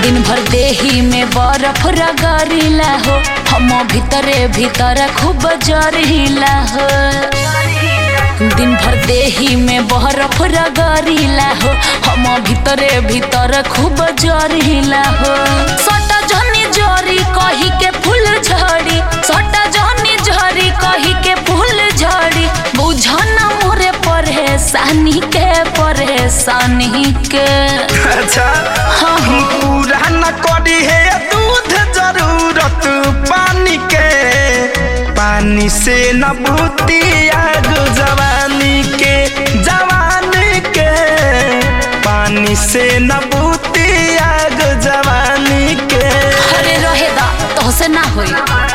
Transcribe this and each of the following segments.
दिन भर देही में बर्फ रगड़िला हो हम भीतरे भीतर खूब जरिला हो दिन भर देही में बर्फ रगड़िला हो हम भीतरे भीतर खूब जरिला हो सटा जनी जरी कही के फूल झड़ी सटा जनी झरी कही के फूल झड़ी बुझन मोरे परेशानी के परेशानी के अच्छा हाँ हम पूरा न करी है दूध जरूरत पानी के पानी से न बूती आग जवानी के जवानी के पानी से न बूती आग जवानी के अरे रहे दा तो से ना होई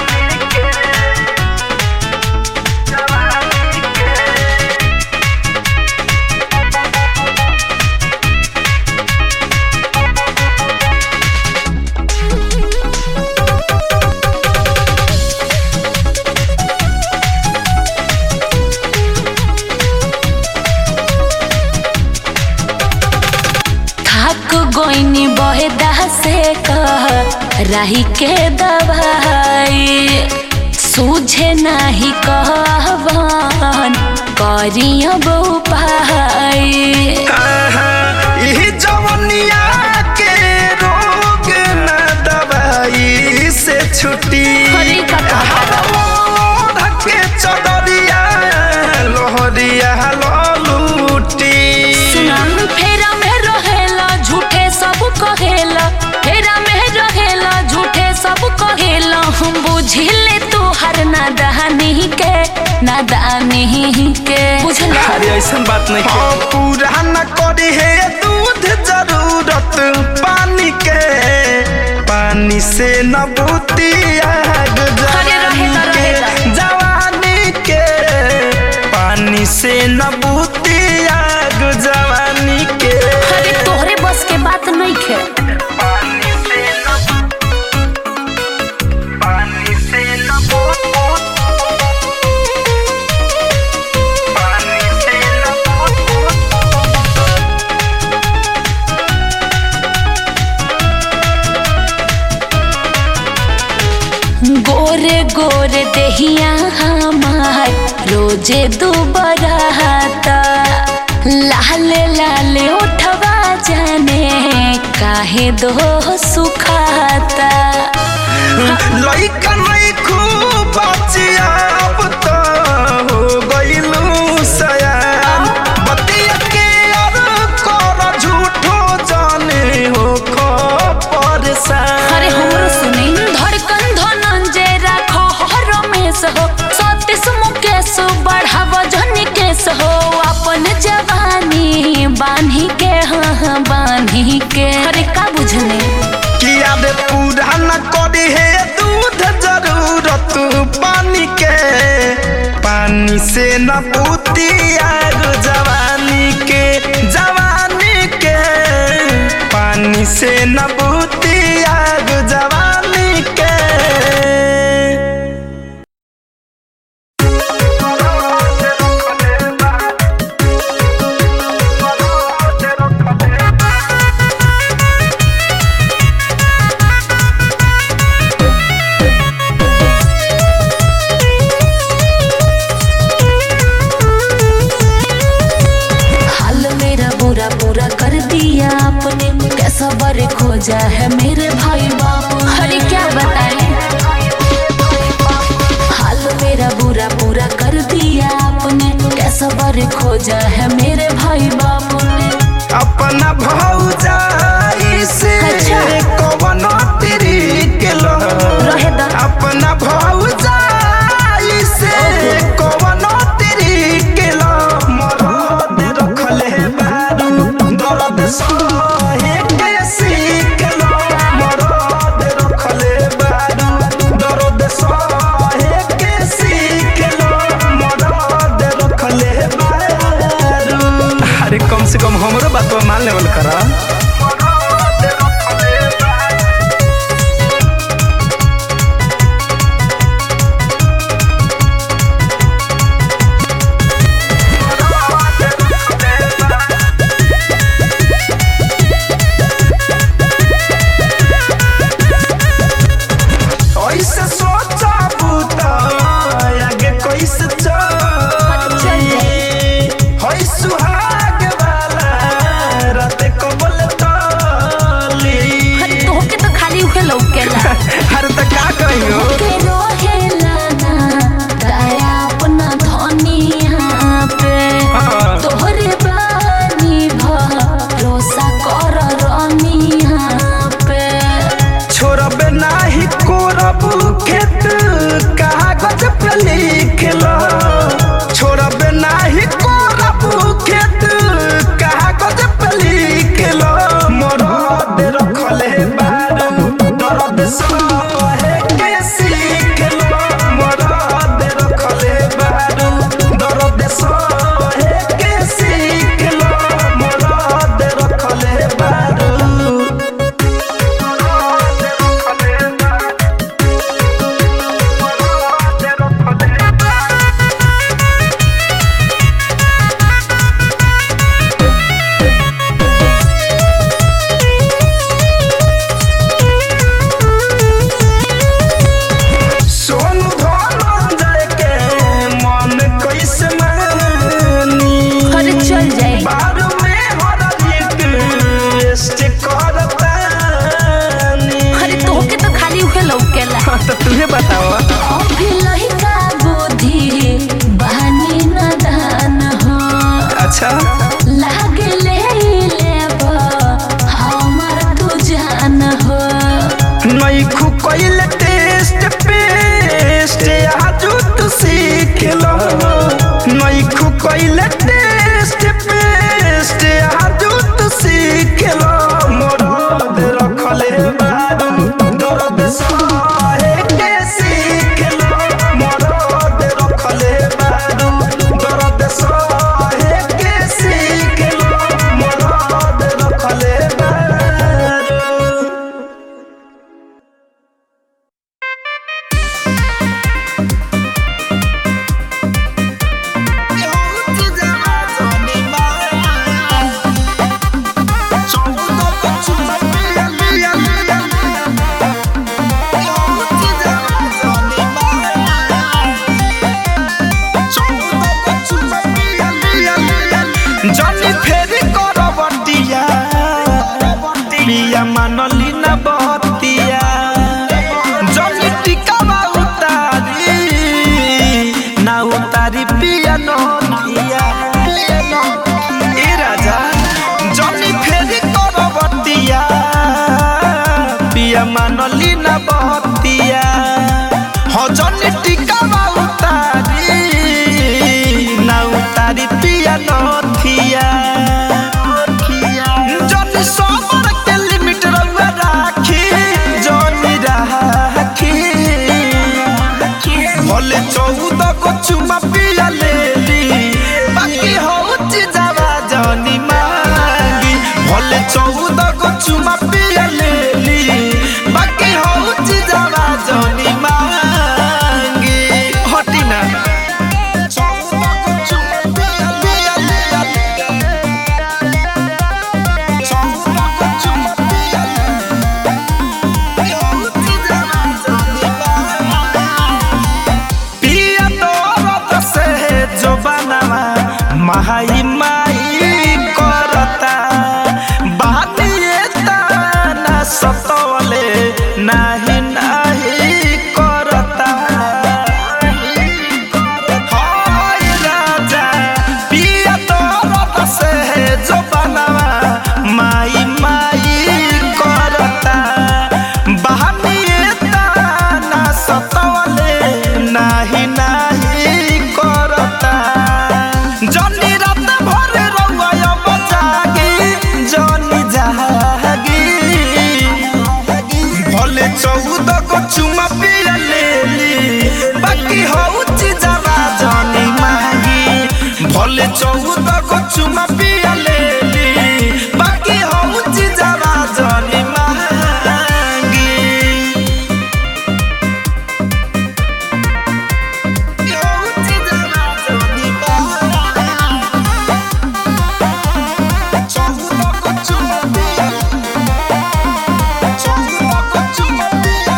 थक गोइनी बहेदा से कह राही के दवाई सूझे नाही कहवन करिया उपाय आहा, इही जवनिया के रोग न दवाई से छुटी हरी का कहता धके चदरिया लोहरिया ललूटी सुनाम फेरा में रहेला झूठे सब कहेला फेरा में रहेला झूठे सब कहेला हम बुझिले तू हर नादानी के नादानी के बुझला अरे ऐसा बात नहीं हाँ, पूरा न करी है दूध जरूरत पानी के पानी से न बूती आग अरे रहेगा, जवानी के रहेगा। जवानी के पानी से न बूती आग जवानी के अरे तोहरे बस के बात नहीं खे पानी से न पानी से न बूत पानी से न बूत गोरे गोरे देहिया हमार रोजे दुबराता लाल लाल उठवा जाने काहे दो सुखाता लइका नहीं खूब बचिया अब तो हो गइलू सयान बतिया के और कर झूठो जाने हो खो परेशान अरे हमरो सुनी धड़कन धनंजय राखो हर रमेश हो सतीश मुकेश बढ़ाव जनी केस हो अपन जवानी बान्ही के हाँ हाँ बान्ही के अरे का बुझने कि याद पूरा न करी है दूध जरूरत पानी के पानी से न पूती आग जवानी के जवानी के पानी से न पूती आग जवानी के हाल मेरा बुरा पूरा कर दिया आपने कैसा बर खोजा है मेरे भाई बाप अरे क्या बताएं हाल मेरा बुरा पूरा कर दिया आपने कैसा बर खोजा है मेरे भाई बाप ने अपना भौजाई से अच्छा। कवन तेरी के लो रहे दा। अपना भौजाई से कवन तेरी के लो मरद रखले बारू दर्द सहे के सीख लो मरद रखले बारू दर्द सहे के सीख लो मरद रखले बारू अरे कम से कम हमरो बात मान लेवल करा सहे के सीख लो मरद रखले बारू दर्द सहे के सीख लो मरद रखले बारू सोनू धनंजय के मन कैसे मानी अरे चल जाए बारू में हर रिक्वेस्ट करतानी अरे तोहके तो खाली उहे लौकेला तो तुझे बताओ अभी लहिका बुद्धि बहानी नदान हो अच्छा लागे ले लेब हमर तू जान हो नई खु कोइल टेस्ट पेस्ट आजू तू सीख लो नई खु कोइल टेस्ट पेस्ट आजू तू सीख लो मोरद रखले बारू दर्द सहे के सीख लो मोरद रखले बारू दर्द सहे के सीख लो मोरद रखले बारू जनी फेरी करबटिया पिया मानली न बहतिया जनी टिकावा उतारी ना उतारी पिया नदिया ए राजा जनी फेरी करबटिया पिया मानली न बहतिया हो जनी टिकावा उतारी ना उतारी पिया नथिया जनी सबर के लिमिट रउआ राखी जनी राखी भले चौदह को चुमा पिया लेली बाकी होची जावा जनी मांगी भले चौदह को चुमा पिया लेली बाकी होची जावा जनी मांगी हटी ना चौदह को चुमा पिया पिया पिया चौदह को चुमा पिया होची जावा जनी मांगी पिया दौरत से जो बनवा माई माई करता बानिए ताना सतवले नाही नाही करता हाय राजा पिया दौरत से जो बनवा माई माई करता बहानिए ताना सतवले नाही नाही करता जनी रात भर रउआ अब जागी जनी जागी भले चौदह को चुमा पिया लेली बाकी हौची जावा जनी मांगी भले चौदह को चुमा पिया लेली बाकी हौची जावा जनी मांगी हौची जावा जनी मांगी चौदह को चुमा पिया चौदह को चुमा पिया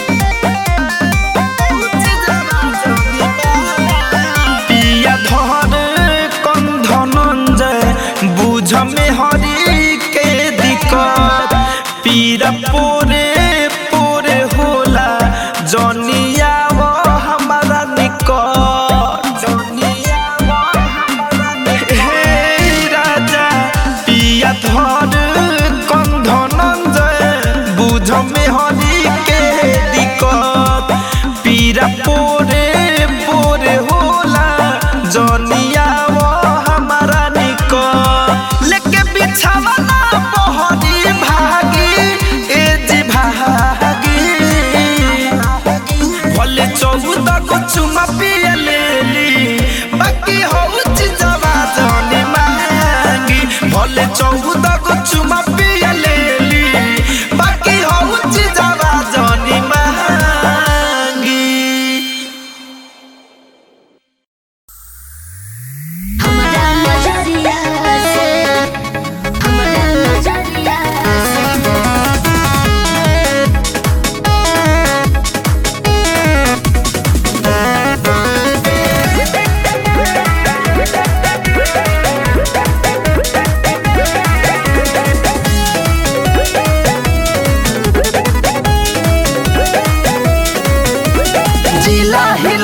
हौची जावा जनी मांगी पिया धर कम धनंजय बुझ में हरी के दिक्कत पीरा पोरे पोरे होला जनिया वो हमारा निकट जनिया वो हमारा निकट हे राजा पिया धर कम धनंजय बुझ में हरी के दिक्कत पीरा पोरे पोरे होला जनिया वो हमारा निको लेके बिछावा ना बहरी भागी ए जी भागी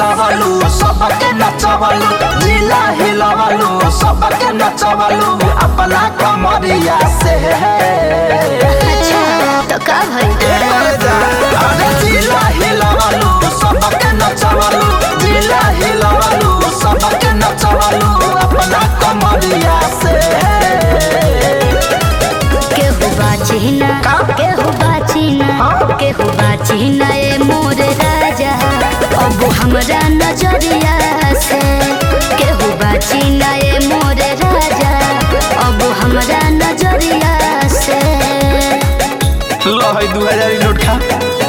हिलवलू सबके नचवलू जिला हिलवलू सबके नचवलू अपना कमरिया से अच्छा तो का भइल अरे जिला हिलवलू सबके नचवलू जिला हिलवलू सबके नचवलू अपना कमरिया से केहू बाची ना का? केहू बाची ना हाँ? केहू बाची ना ए मोर राजा अब हमरा नजरिया से केहू बाची ना ए मोर राजा अब हमरा नजरिया से लो है दू हजार नोट खा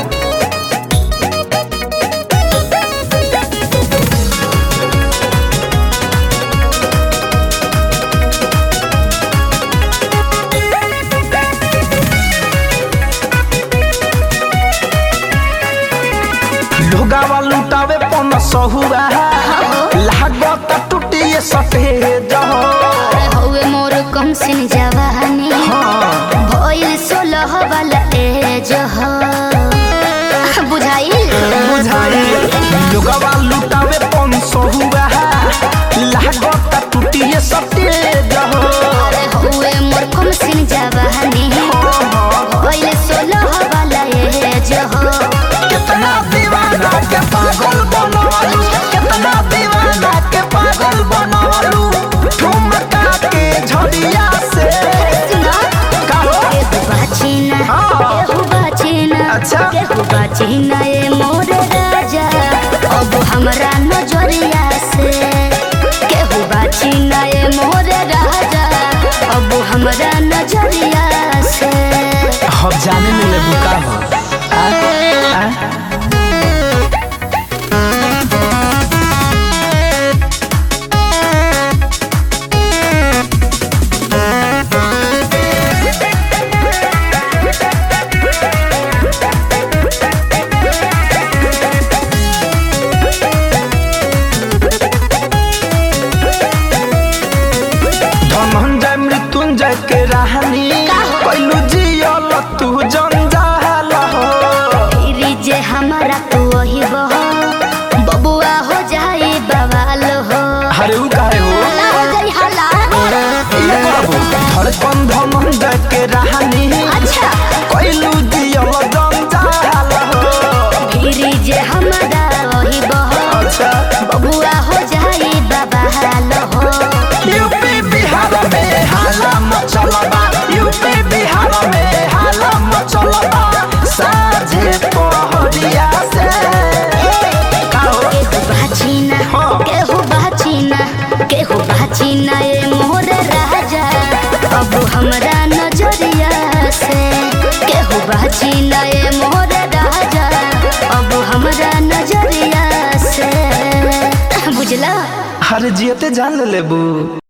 लोगावा लुटावे पन सहुआ लागत टूटिए सटे जहो अरे हौवे मोर कम सिन जवानी भइल सोलह वाला एज हो बुझाइल बुझाई लोगावा लुटावे पन सहुआ लागत टूटिए सटे जहो अरे हौवे मोर कम सिन जवानी भइल सोलह वाला एज हो कितना दीवाना के पागल बनवालू कितना दीवाना के पागल बनवालू ठुमका के झड़िया से सुना कहो केहू बाचिना हाँ। केहू बाचिना अच्छा। केहू बाचिना ए मोर राजा अब हमरा नजरिया से केहू बाचिना ए मोर राजा अब हमरा नजरिया से हम जाने में ले बुका हो आ, आ? धनंजय मृत्युंजय के राहनी कैलू जियल तू जंजाल हो फिरी जे हमरा तू वही बह बबुआ हो जाई बवाल हो अरे उ काहे हो हल्ला हो जाई हल्ला ये बाबू धड़कन धनंजय के राहनी अच्छा कैलू जियल जंजाल हो फिरी जे हमरा वही बह अच्छा बबुआ हो जाई बवाल हो यूपी बिहार में हाला मचलबा यूपी बिहार में हाला मचलबा साझे पहरिया से काहो केहू बाचिना हाँ। केहू बाचिना केहू बाचिना ए मोर राजा अब हमरा नजरिया से केहू बाचिना ए मोर राजा अब हमरा नजरिया से बुझला हर जियते जान लेबू